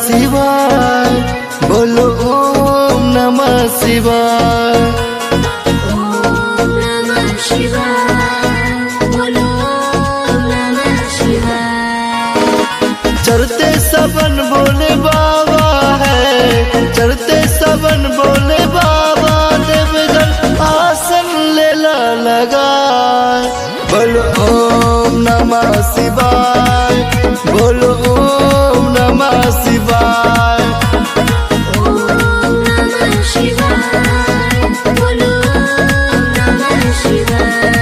शिवाय बोलो ओम नमः शिवाय ॐ नमः शिवाय बोलो ॐ नमः शिवाय चढ़ते सबन बोले बाबा है चढ़ते सबन बोले बाबा देवगन आसन लेला लगा बोलो ओम नमः शिवाय बोलो ओम नमः शिवाय ॐ नमः शिवाय बोलो ॐ नमः शिवाय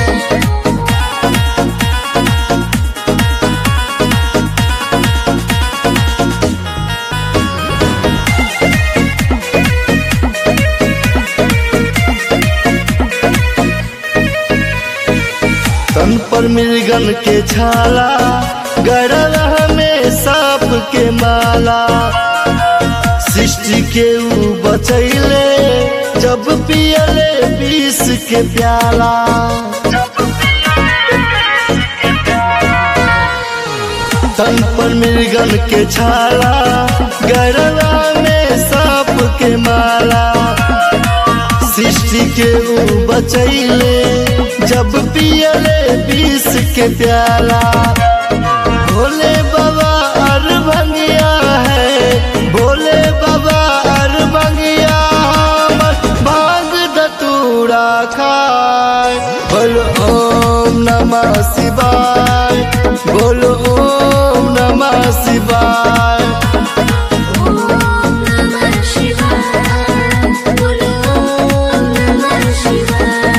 तन पर मृगन के छाला गड़ला में सांप के माला सृष्टि के ऊ बचैले जब पियले विष के प्याला तन पर मृगन के छाला गड़ला में सांप के माला सृष्टि के ऊ बचैले जब पियले विष के प्याला भोले बाबा अर भंगिया है भोले बाबा अर भंगिया हमर भांग धतूरा खाए बोलो ओम नमः शिवाय बोलो ओम नमः शिवाय ॐ नमः शिवाय बोलो ॐ नमः शिवाय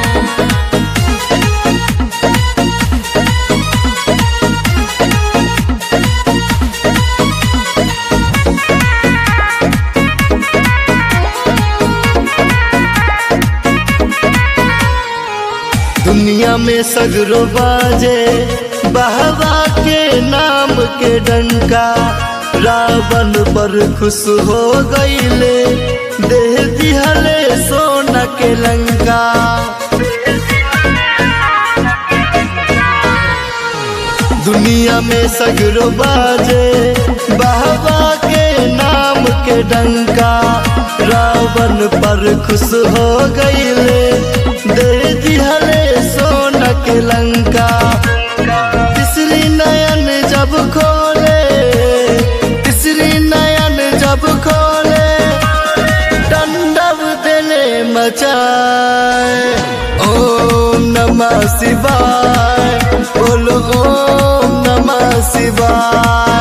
दुनिया में सगरो बाजे बहवा के नाम के डंका रावण पर खुश हो गईले देह दिहले सोना के लंका दुनिया में सगरो बाजे बहवा के नाम के डंका रावण पर खुश हो गईले दे दिहले सोना के लंका तीसरी नयन जब खोले तीसरी नयन जब खोले डंडव दिले मचाए ओम नमः शिवाय बोलो ओम नमः शिवाय